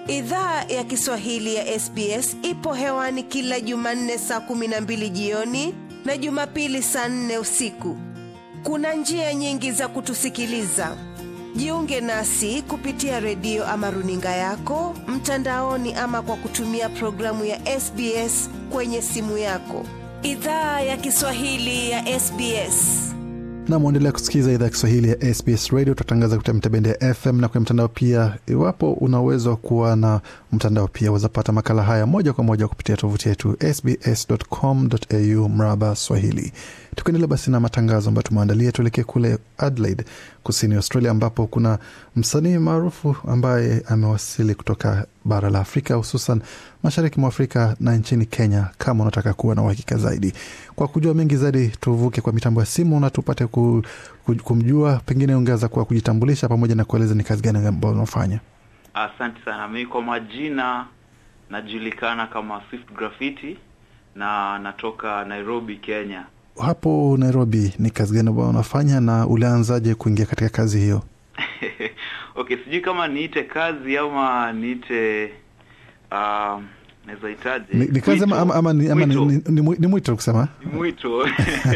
Idhaa ya Kiswahili ya SBS ipo hewani kila Jumanne saa kumi na mbili jioni na Jumapili saa nne usiku. Kuna njia nyingi za kutusikiliza. Jiunge nasi kupitia redio ama runinga yako mtandaoni, ama kwa kutumia programu ya SBS kwenye simu yako. Idhaa ya Kiswahili ya SBS. na mwendelea kusikiliza idhaa ya Kiswahili ya SBS Radio. Tutatangaza kupitia mitabende ya FM na kwenye mtandao pia. Iwapo una uwezo wa kuwa na mtandao pia, wazapata makala haya moja kwa moja kupitia tovuti yetu sbs.com.au mraba Swahili. Tukiendelea basi na matangazo ambayo tumeandalia, tuelekee kule Adelaide, kusini Australia, ambapo kuna msanii maarufu ambaye amewasili kutoka bara la Afrika, hususan mashariki mwa Afrika na nchini Kenya. Kama unataka kuwa na uhakika zaidi, kwa kujua mengi zaidi, tuvuke kwa mitambo ya simu na tupate ku, ku, kumjua. Pengine ungeweza kuwa kujitambulisha pamoja na kueleza ni kazi gani ambayo unafanya. Asante sana. Mimi kwa majina najulikana kama Swift Graffiti na natoka Nairobi, Kenya. Hapo Nairobi, ni kazi gani ambayo unafanya na ulianzaje kuingia katika kazi hiyo? Okay, sijui kama niite kazi ama niite uh, naweza hitaje Ni, ni kazi ama, ama, ama, ni, ama ni, Mwito. ni, ni, ni mwito kusema Ni mwito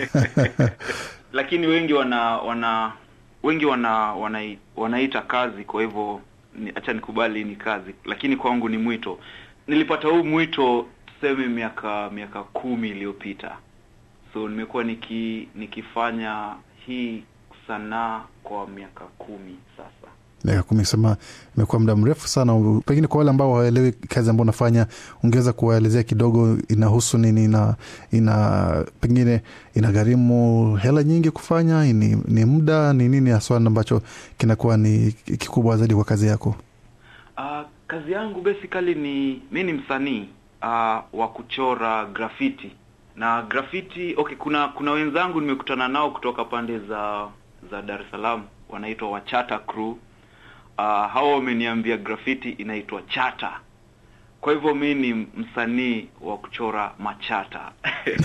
lakini wengi wana wana wengi wana, wana wanaita kazi, kwa hivyo ni, acha nikubali ni kazi, lakini kwangu ni mwito. Nilipata huu mwito tuseme miaka miaka kumi iliyopita, so nimekuwa niki nikifanya hii sanaa kwa miaka kumi sasa. miaka kumi sema imekuwa muda mrefu sana. Pengine kwa wale ambao hawaelewi kazi ambayo unafanya, ungeweza kuwaelezea kidogo, inahusu nini na ina pengine inagharimu hela nyingi kufanya, ni, ni muda ni nini haswa ambacho kinakuwa ni kikubwa zaidi kwa kazi yako? Uh, kazi yangu basically ni mi ni msanii uh, wa kuchora graffiti na graffiti. Okay, kuna kuna wenzangu nimekutana nao kutoka pande za za Dar es Salaam wanaitwa Wachata Crew. Uh, hao wameniambia graffiti inaitwa chata, kwa hivyo mi ni msanii wa kuchora machata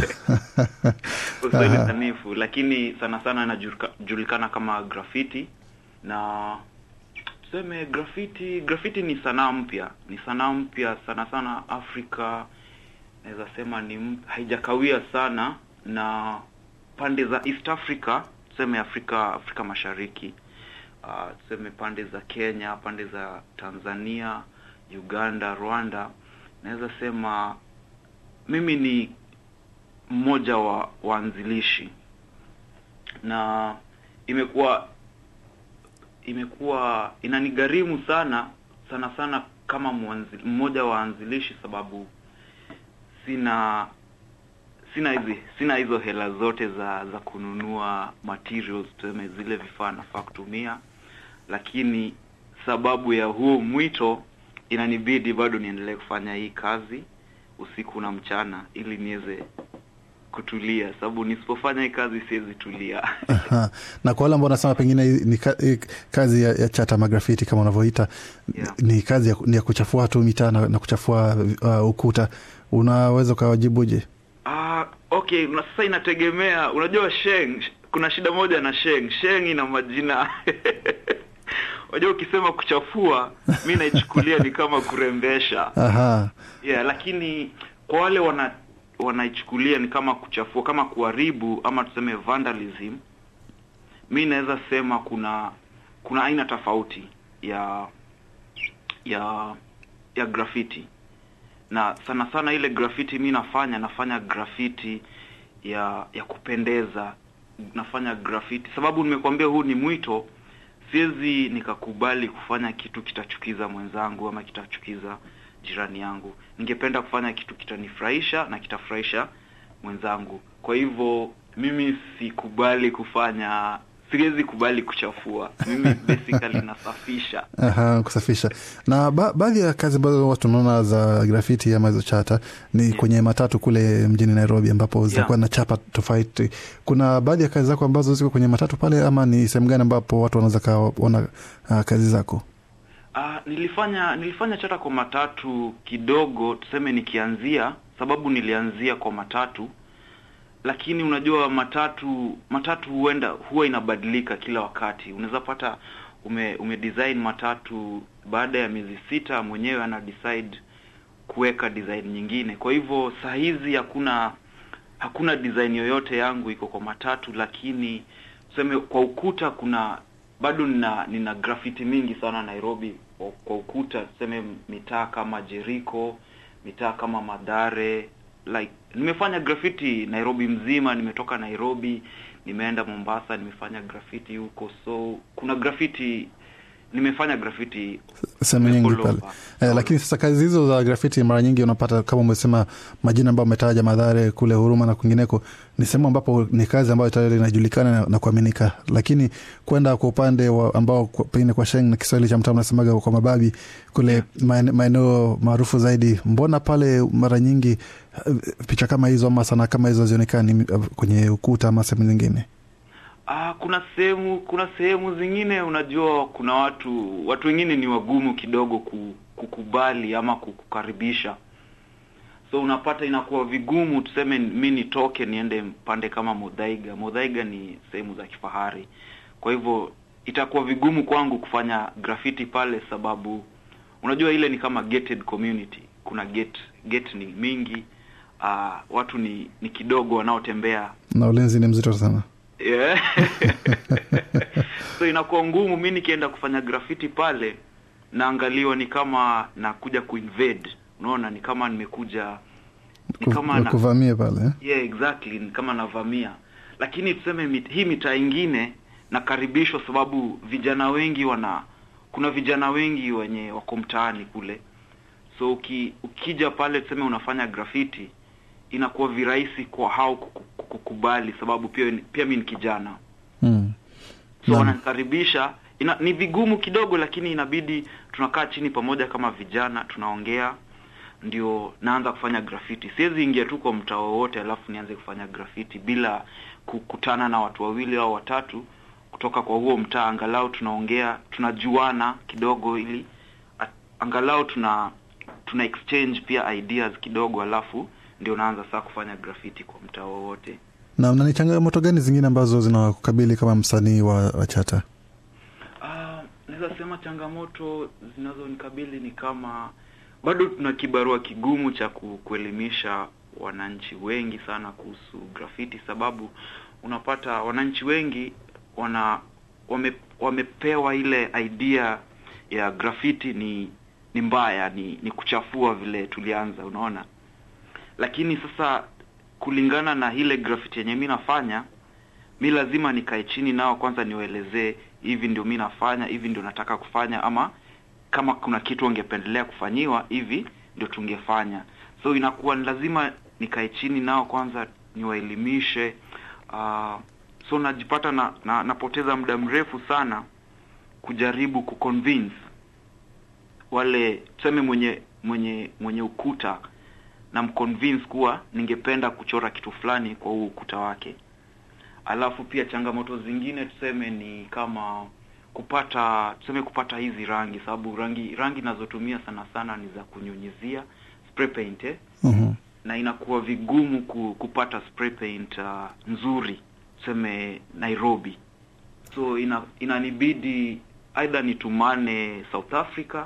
Uswahili Aha. sanifu, lakini sana sana inajulikana kama graffiti na tuseme graffiti graffiti ni sanaa mpya ni sanaa mpya sana sana afrika naweza sema ni m- haijakawia sana na pande za east africa tuseme afrika afrika mashariki uh, tuseme pande za kenya pande za tanzania uganda rwanda naweza sema mimi ni mmoja wa waanzilishi na imekuwa imekuwa inanigharimu sana sana sana kama mwanzi, mmoja wa waanzilishi sababu sina sina hizi sina hizo hela zote za za kununua materials tuseme zile vifaa nafaa kutumia lakini sababu ya huo mwito inanibidi bado niendelee kufanya hii kazi usiku na mchana ili niweze kutulia sababu nisipofanya hii kazi siwezi tulia Aha. na kwa wale ambao wanasema pengine hii ni ka, hii kazi ya, ya chata magrafiti kama unavyoita Yeah. ni kazi ya, ni ya kuchafua tu mitaa na, na kuchafua uh, ukuta, unaweza ukawajibuje? Ah, okay, na sasa inategemea. Unajua Sheng, kuna shida moja na Sheng. Sheng ina majina unajua, ukisema kuchafua, mi naichukulia ni kama kurembesha Aha. yeah, lakini kwa wale wana wanaichukulia ni kama kuchafua, kama kuharibu ama tuseme vandalism, mi naweza sema kuna kuna aina tofauti ya ya ya graffiti na sana sana ile graffiti mi nafanya nafanya graffiti ya ya kupendeza nafanya graffiti sababu nimekuambia huu ni mwito siwezi nikakubali kufanya kitu kitachukiza mwenzangu ama kitachukiza jirani yangu ningependa kufanya kitu kitanifurahisha na kitafurahisha mwenzangu kwa hivyo mimi sikubali kufanya siwezi kubali kuchafua mimi basically nasafisha Aha, kusafisha na ba baadhi ya kazi ambazo watu unaona za grafiti ama hizo chata ni Yeah. kwenye matatu kule mjini Nairobi ambapo zitakuwa Yeah. na chapa tofauti. Kuna baadhi ya kazi zako ambazo ziko kwenye matatu pale, ama ni sehemu gani ambapo watu wanaweza kaona uh, kazi zako? Ah, nilifanya nilifanya chata kwa matatu kidogo, tuseme nikianzia, sababu nilianzia kwa matatu, lakini unajua matatu matatu huenda huwa inabadilika kila wakati. Unaweza pata ume ume design matatu baada ya miezi sita mwenyewe ana decide kuweka design nyingine. Kwa hivyo saa hizi hakuna hakuna design yoyote yangu iko kwa matatu, lakini tuseme kwa ukuta kuna bado nina nina graffiti mingi sana Nairobi kwa, kwa ukuta, tuseme mitaa kama Jericho, mitaa kama Madhare, like nimefanya graffiti Nairobi mzima. Nimetoka Nairobi nimeenda Mombasa, nimefanya graffiti huko, so kuna graffiti nimefanya graffiti sehemu nyingi all pale over. eh, lakini sasa kazi hizo za grafiti mara nyingi unapata kama umesema majina ambayo umetaja Madhare kule Huruma na kwingineko, ni sehemu ambapo ni kazi ambayo tayari inajulikana na, na kuaminika, lakini kwenda kwa upande wa ambao kwa- pengine kwa Sheng na Kiswahili cha mtaa unasemaga kwa mababi kule maene- maeneo maarufu zaidi, mbona pale mara nyingi eh, picha kama hizo ama sanaa kama hizo hazionekani eh, kwenye ukuta ama sehemu zingine? Ah, kuna sehemu kuna sehemu zingine unajua, kuna watu watu wengine ni wagumu kidogo ku, kukubali ama kukukaribisha, so unapata inakuwa vigumu. Tuseme mi nitoke niende pande kama Muthaiga. Muthaiga ni sehemu za kifahari, kwa hivyo itakuwa vigumu kwangu kufanya graffiti pale, sababu unajua ile ni kama gated community. Kuna gate gate ni mingi, ah, watu ni ni kidogo wanaotembea Na ulinzi ni mzito sana. Yeah. so inakuwa ngumu mi nikienda kufanya graffiti pale naangaliwa ni kama nakuja kuinvade unaona ni kama nimekuja ni kama na, kuvamia pale eh? yeah, exactly ni kama navamia lakini tuseme mit, hii mitaa ingine nakaribishwa sababu vijana wengi wana kuna vijana wengi wenye wako mtaani kule so uki, ukija pale tuseme unafanya graffiti inakuwa virahisi kwa hao kuku- kukubali sababu pia pia mi ni kijana mm. so Naam. wananikaribisha ina, ni vigumu kidogo lakini inabidi tunakaa chini pamoja kama vijana tunaongea ndio naanza kufanya graffiti siwezi ingia tu kwa mtaa wowote alafu nianze kufanya graffiti bila kukutana na watu wawili au watatu kutoka kwa huo mtaa angalau tunaongea tunajuana kidogo ili a- angalau tuna tuna exchange pia ideas kidogo alafu ndio naanza saa kufanya graffiti kwa mtaa wowote na, na ni changamoto gani zingine ambazo zinakukabili kama msanii wa, wa chata Ah, naweza sema changamoto zinazonikabili ni kama bado tuna kibarua kigumu cha ku, kuelimisha wananchi wengi sana kuhusu graffiti, sababu unapata wananchi wengi wana wame, wamepewa ile idea ya graffiti ni ni mbaya, ni ni kuchafua vile tulianza, unaona. Lakini sasa kulingana na ile graffiti yenye mi nafanya mi lazima nikae chini nao kwanza niwaelezee hivi ndio mi nafanya hivi ndio nataka kufanya ama kama kuna kitu wangependelea kufanyiwa hivi ndio tungefanya so inakuwa ni lazima nikae chini nao kwanza niwaelimishe uh, so najipata na, na napoteza muda mrefu sana kujaribu kuconvince wale tuseme mwenye mwenye mwenye ukuta na mconvince kuwa ningependa kuchora kitu fulani kwa huu ukuta wake alafu pia changamoto zingine tuseme ni kama kupata tuseme kupata hizi rangi sababu rangi rangi nazotumia sana sana ni za kunyunyizia spray paint eh? Mhm. na inakuwa vigumu ku, kupata spray paint uh, nzuri tuseme Nairobi so ina, inanibidi aidha nitumane South Africa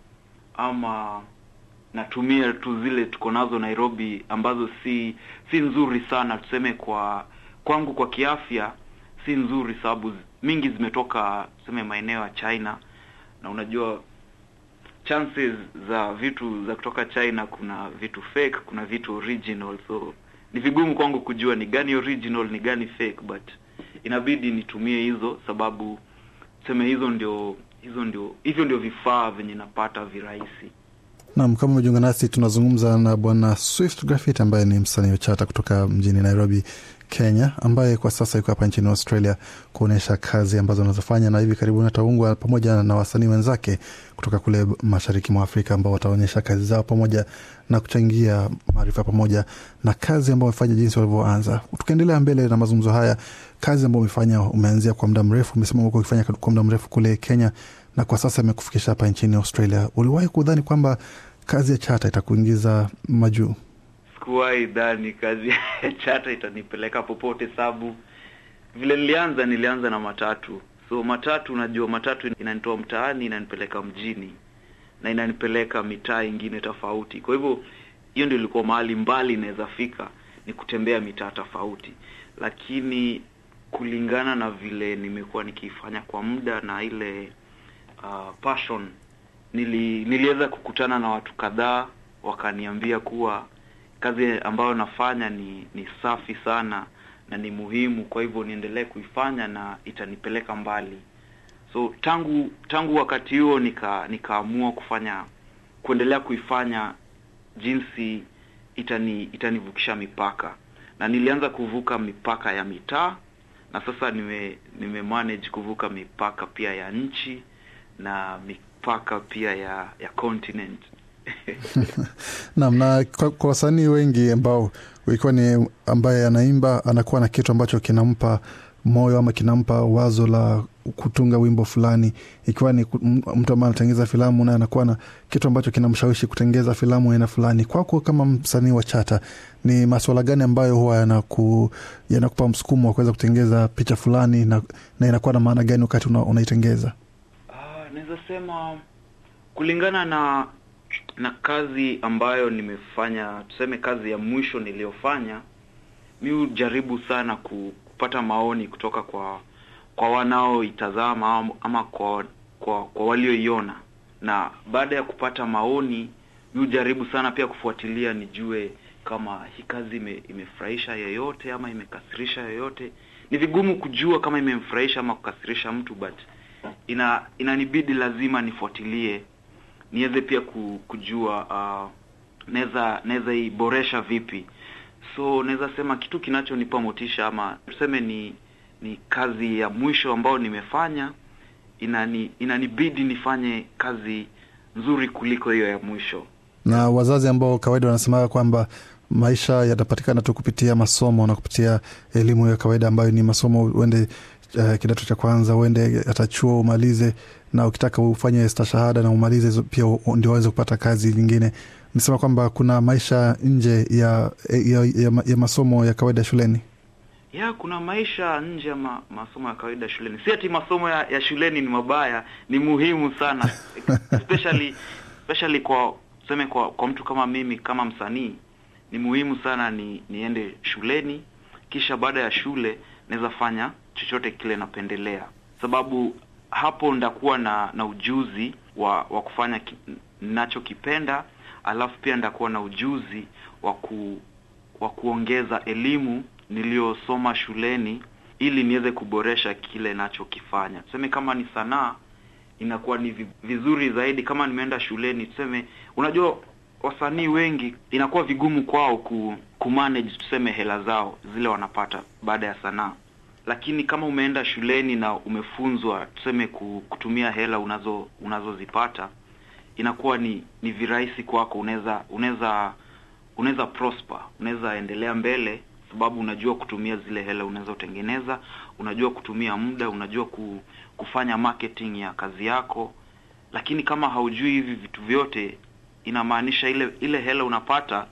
ama natumia tu zile tuko nazo Nairobi ambazo si si nzuri sana tuseme kwa kwangu kwa kiafya si nzuri sababu zi- mingi zimetoka tuseme maeneo ya China na unajua chances za vitu za kutoka China kuna vitu fake kuna vitu original so ni vigumu kwangu kujua ni gani original ni gani fake but inabidi nitumie hizo sababu tuseme hizo ndio hizo ndio hivyo ndio vifaa venye napata virahisi Naam, kama umejiunga nasi, tunazungumza na bwana Swift Graffiti ambaye ni msanii wa chata kutoka mjini Nairobi, Kenya, ambaye kwa sasa yuko hapa nchini Australia kuonyesha kazi ambazo anazofanya, na hivi karibuni ataungwa pamoja na wasanii wenzake kutoka kule mashariki mwa Afrika ambao wataonyesha kazi zao pamoja na kuchangia maarifa pamoja na kazi ambayo wamefanya jinsi walivyoanza. Tukiendelea mbele na mazungumzo haya, kazi ambayo umefanya umeanzia kwa muda mrefu, umesema umekuwa ukifanya kwa muda mrefu kule Kenya na kwa sasa imekufikisha hapa nchini Australia. Uliwahi kudhani kwamba kazi ya chata itakuingiza majuu? sikuwahi dhani kazi ya chata itanipeleka popote sababu vile nilianza nilianza na matatu so matatu unajua matatu inanitoa mtaani inanipeleka mjini na inanipeleka mitaa ingine tofauti kwa hivyo hiyo ndio ilikuwa mahali mbali inaweza fika ni kutembea mitaa tofauti lakini kulingana na vile nimekuwa nikifanya kwa muda na ile uh, passion nili, niliweza kukutana na watu kadhaa wakaniambia kuwa kazi ambayo nafanya ni ni safi sana na ni muhimu kwa hivyo niendelee kuifanya na itanipeleka mbali so tangu tangu wakati huo nika nikaamua kufanya kuendelea kuifanya jinsi itani itanivukisha mipaka na nilianza kuvuka mipaka ya mitaa na sasa nime nime manage kuvuka mipaka pia ya nchi na mipaka pia ya ya continent Naam, na kwa, kwa wasanii wengi ambao ikiwa ni ambaye anaimba anakuwa na kitu ambacho kinampa moyo ama kinampa wazo la kutunga wimbo fulani, ikiwa ni ku- m- mtu ambaye anatengeza filamu na anakuwa na kitu ambacho kinamshawishi kutengeza filamu aina fulani. Kwako kama msanii wa Chata, ni maswala gani ambayo huwa yanaku, yanakupa msukumo wa kuweza kutengeza picha fulani na, na inakuwa na maana gani wakati una, unaitengeza? Ah, naweza sema kulingana na na kazi ambayo nimefanya, tuseme kazi ya mwisho niliyofanya, mi hujaribu sana ku- kupata maoni kutoka kwa kwa wanaoitazama am- ama kwa kwa, kwa walioiona, na baada ya kupata maoni mi hujaribu sana pia kufuatilia nijue kama hii kazi ime, imefurahisha yeyote ama imekasirisha yeyote. Ni vigumu kujua kama imemfurahisha ama kukasirisha mtu but ina inanibidi lazima nifuatilie niweze pia ku, kujua uh, naweza naweza iboresha vipi so naweza sema kitu kinachonipa motisha ama tuseme ni ni kazi ya mwisho ambayo nimefanya inani inanibidi nifanye kazi nzuri kuliko hiyo ya mwisho na wazazi ambao kawaida wanasemaga kwamba maisha yatapatikana tu kupitia masomo na kupitia elimu ya kawaida ambayo ni masomo uende uh, kidato cha kwanza uende hata chuo umalize na ukitaka ufanye stashahada na umalize hizo pia u- ndio waweze kupata kazi nyingine nisema kwamba kuna maisha nje ya, ya, ya, ma- ya masomo ya kawaida shuleni ya kuna maisha nje ya ma, masomo ya kawaida shuleni si ati masomo ya, ya shuleni ni mabaya ni muhimu sana especially especially kwa tuseme kwa kwa mtu kama mimi kama msanii ni muhimu sana ni niende shuleni kisha baada ya shule naweza fanya chochote kile napendelea sababu hapo ndakuwa na na ujuzi wa wa kufanya ki, ninachokipenda alafu pia ndakuwa na ujuzi wa ku wa kuongeza elimu niliyosoma shuleni ili niweze kuboresha kile nachokifanya. Tuseme kama ni sanaa, inakuwa ni vi- vizuri zaidi kama nimeenda shuleni. Tuseme, unajua wasanii wengi inakuwa vigumu kwao ku, kumanage tuseme hela zao zile wanapata baada ya sanaa, lakini kama umeenda shuleni na umefunzwa tuseme ku- kutumia hela unazo unazozipata inakuwa ni ni virahisi kwako, unaweza unaweza unaweza prosper, unaweza endelea mbele sababu unajua kutumia zile hela unazotengeneza, unajua kutumia muda, unajua ku, kufanya marketing ya kazi yako. Lakini kama haujui hivi vitu vyote, inamaanisha ile ile hela unapata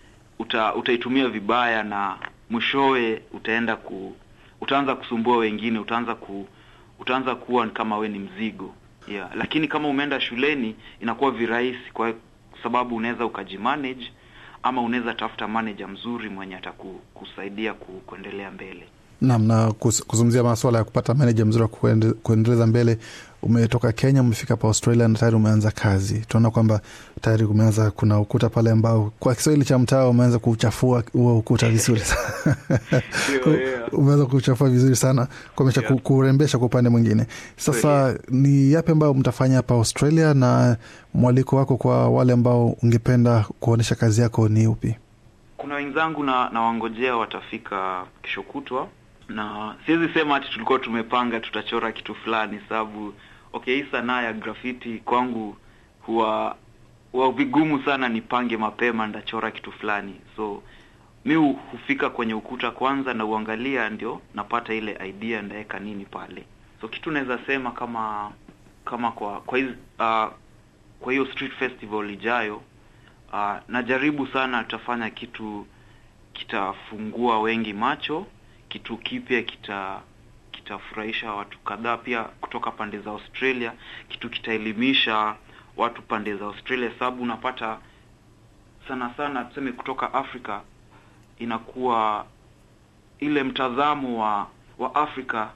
uta, utaitumia vibaya na mwishowe utaenda ku utaanza kusumbua wengine, utaanza ku utaanza kuwa ni kama we ni mzigo yeah. Lakini kama umeenda shuleni inakuwa virahisi kwa sababu unaweza ukajimanage ama unaweza tafuta manager mzuri mwenye atakusaidia ku, kuendelea mbele. Naam, na kus- kuzungumzia maswala ya kupata meneja mzuri wa kuende- kuendeleza mbele. Umetoka Kenya, umefika hapa Australia na tayari umeanza kazi. Tunaona kwamba tayari umeanza, kuna ukuta pale ambao kwa Kiswahili cha mtaa umeanza kuchafua huo ukuta vizuri sana. Ndio, yeah. umeanza kuchafua vizuri sana kuonyesha Yeah. ku- kurembesha kwa upande mwingine. Sasa ni yapi ambayo mtafanya hapa Australia, na mwaliko wako kwa wale ambao ungependa kuonyesha kazi yako ni upi? Kuna wenzangu na nawangojea watafika kesho kutwa, na siwezi sema ati tulikuwa tumepanga tutachora kitu fulani, sababu okay, hii sanaa ya graffiti kwangu huwa huwa vigumu sana nipange mapema ndachora kitu fulani, so mi hu- hufika kwenye ukuta kwanza na uangalia, ndio napata ile idea ndaweka nini pale. So kitu naweza sema kama kama kwa kwa hizi, uh, kwa hiyo street festival ijayo uh, najaribu sana tutafanya kitu kitafungua wengi macho, kitu kipya kita kitafurahisha watu kadhaa pia kutoka pande za Australia, kitu kitaelimisha watu pande za Australia, sababu unapata sana sana tuseme kutoka Afrika inakuwa ile mtazamo wa wa Afrika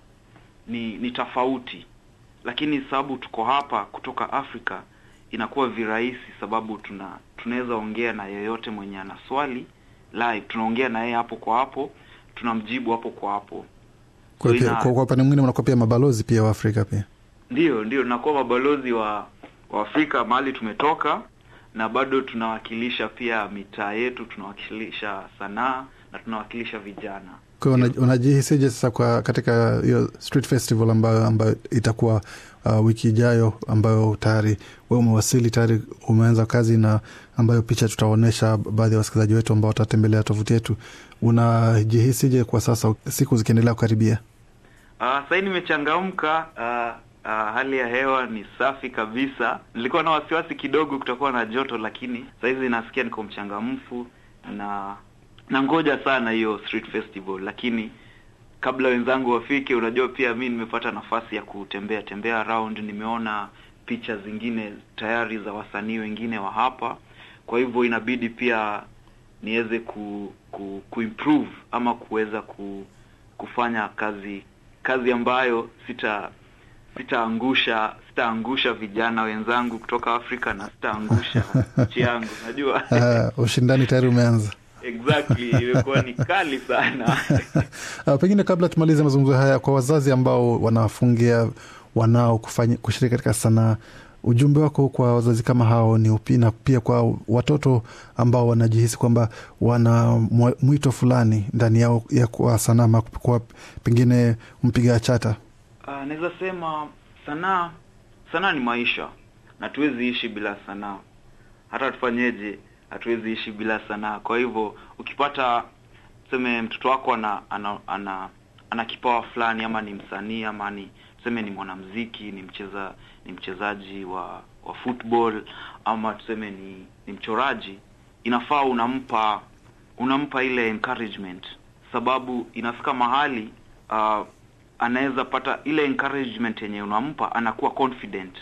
ni ni tofauti, lakini sababu tuko hapa kutoka Afrika inakuwa virahisi, sababu tuna tunaweza ongea na yeyote mwenye ana swali live, tunaongea na yeye hapo kwa hapo, tunamjibu hapo kwa hapo. Kwa So pia- ina- kwa kwa upande mwingine mnakuwa pia mabalozi pia wa Afrika pia. Ndio, ndio tunakuwa mabalozi wa wa Afrika mahali tumetoka, na bado tunawakilisha pia mitaa yetu, tunawakilisha sanaa na tunawakilisha vijana. Kwa hiyo una- unajihisije sasa kwa katika hiyo street festival ambayo ambayo itakuwa uh, wiki ijayo ambayo tayari we umewasili tayari umeanza kazi na ambayo picha tutaonyesha baadhi ya wasikilizaji wetu ambao watatembelea tovuti yetu. Unajihisije kwa sasa siku zikiendelea kukaribia? Uh, sasa nimechangamka. Uh, uh, hali ya hewa ni safi kabisa. Nilikuwa na wasiwasi kidogo kutakuwa na joto, lakini sasa hizi nasikia niko mchangamfu na na ngoja sana hiyo street festival, lakini kabla wenzangu wafike, unajua pia mi nimepata nafasi ya kutembea tembea around, nimeona picha zingine tayari za wasanii wengine wa hapa, kwa hivyo inabidi pia niweze ku, ku, kuimprove ama kuweza ku, kufanya kazi kazi ambayo sita sitaangusha sitaangusha vijana wenzangu kutoka Afrika na sitaangusha nchi yangu, najua Uh, ushindani tayari umeanza. exactly, imekuwa ni kali sana Uh, pengine kabla tumalize mazungumzo haya, kwa wazazi ambao wanawafungia wanao kufanya kushiriki katika sanaa, ujumbe wako kwa wazazi kama hao ni upi, na pia kwa watoto ambao wanajihisi kwamba wana mwa- mwito fulani ndani yao ya kuwa sanaa ama kuwa pengine mpiga chata? Uh, naweza sema sanaa sanaa ni maisha na hatuwezi ishi bila sanaa. Hata tufanyeje, hatuwezi ishi bila sanaa. Kwa hivyo ukipata tuseme mtoto wako ana ana, ana, ana kipawa fulani ama ni msanii ama ni tuseme ni mwanamuziki, ni mcheza ni mchezaji wa wa football ama tuseme ni ni mchoraji, inafaa unampa unampa ile encouragement, sababu inafika mahali uh, anaweza pata ile encouragement yenye unampa, anakuwa confident,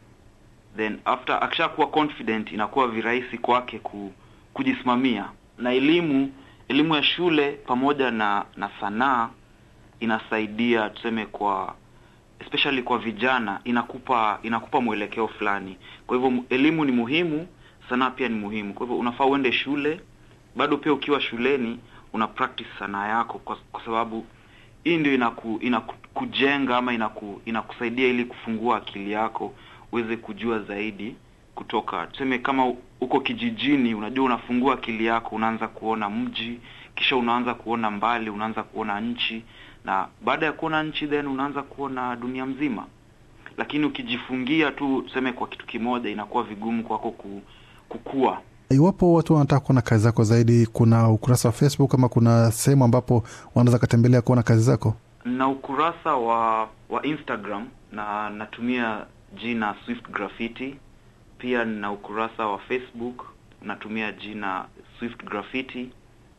then after akishakuwa confident, inakuwa virahisi kwake ku, kujisimamia. Na elimu elimu ya shule pamoja na na sanaa inasaidia tuseme, kwa especially kwa vijana, inakupa inakupa mwelekeo fulani. Kwa hivyo mu- elimu ni muhimu, sanaa pia ni muhimu. Kwa hivyo unafaa uende shule, bado pia ukiwa shuleni una practice sanaa yako, kwa, kwa sababu hii ndio inaku, inakujenga ama inaku, inakusaidia ili kufungua akili yako uweze kujua zaidi kutoka tuseme kama uko kijijini, unajua unafungua akili yako, unaanza kuona mji, kisha unaanza kuona mbali, unaanza kuona nchi, na baada ya kuona nchi then unaanza kuona dunia mzima. Lakini ukijifungia tu tuseme kwa kitu kimoja, inakuwa vigumu kwako ku, kukua. Iwapo watu wanataka kuona kazi zako zaidi, kuna ukurasa wa Facebook ama kuna sehemu ambapo wanaweza katembelea kuona kazi zako? na ukurasa wa wa Instagram na natumia jina Swift Graffiti. Pia nina ukurasa wa Facebook natumia jina Swift Graffiti.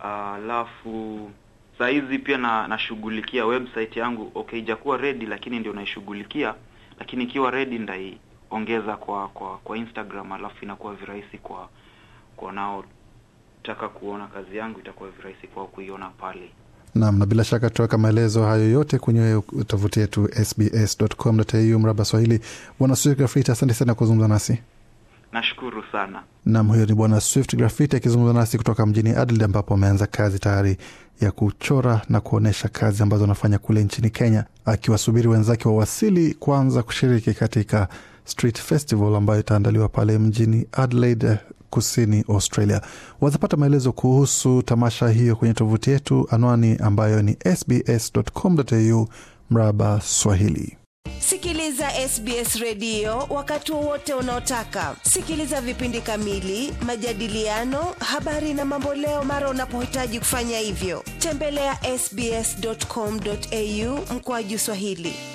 Alafu saa hizi pia na nashughulikia website yangu. Okay, ijakuwa ready, lakini ndio naishughulikia, lakini ikiwa ready ndaiongeza kwa kwa kwa Instagram, alafu inakuwa virahisi kwa kwa wanaotaka kuona kazi yangu, itakuwa virahisi kwao kuiona pale. Naam, na bila shaka tutaweka maelezo hayo yote kwenye tovuti yetu sbs.com.au mraba Swahili. Bwana Swift Grafiti, asante sana kuzungumza nasi. Nashukuru sana. Nam, huyo ni Bwana Swift Grafiti akizungumza nasi kutoka mjini Adelaide, ambapo ameanza kazi tayari ya kuchora na kuonyesha kazi ambazo anafanya kule nchini Kenya, akiwasubiri wenzake wawasili kuanza kushiriki katika Street Festival ambayo itaandaliwa pale mjini Adelaide, kusini Australia. Wazapata maelezo kuhusu tamasha hiyo kwenye tovuti yetu, anwani ambayo ni sbs.com.au mraba Swahili. Sikiliza SBS redio wakati wowote unaotaka. Sikiliza vipindi kamili, majadiliano, habari na mamboleo mara unapohitaji kufanya hivyo. Tembelea ya sbs.com.au mkoaju Swahili.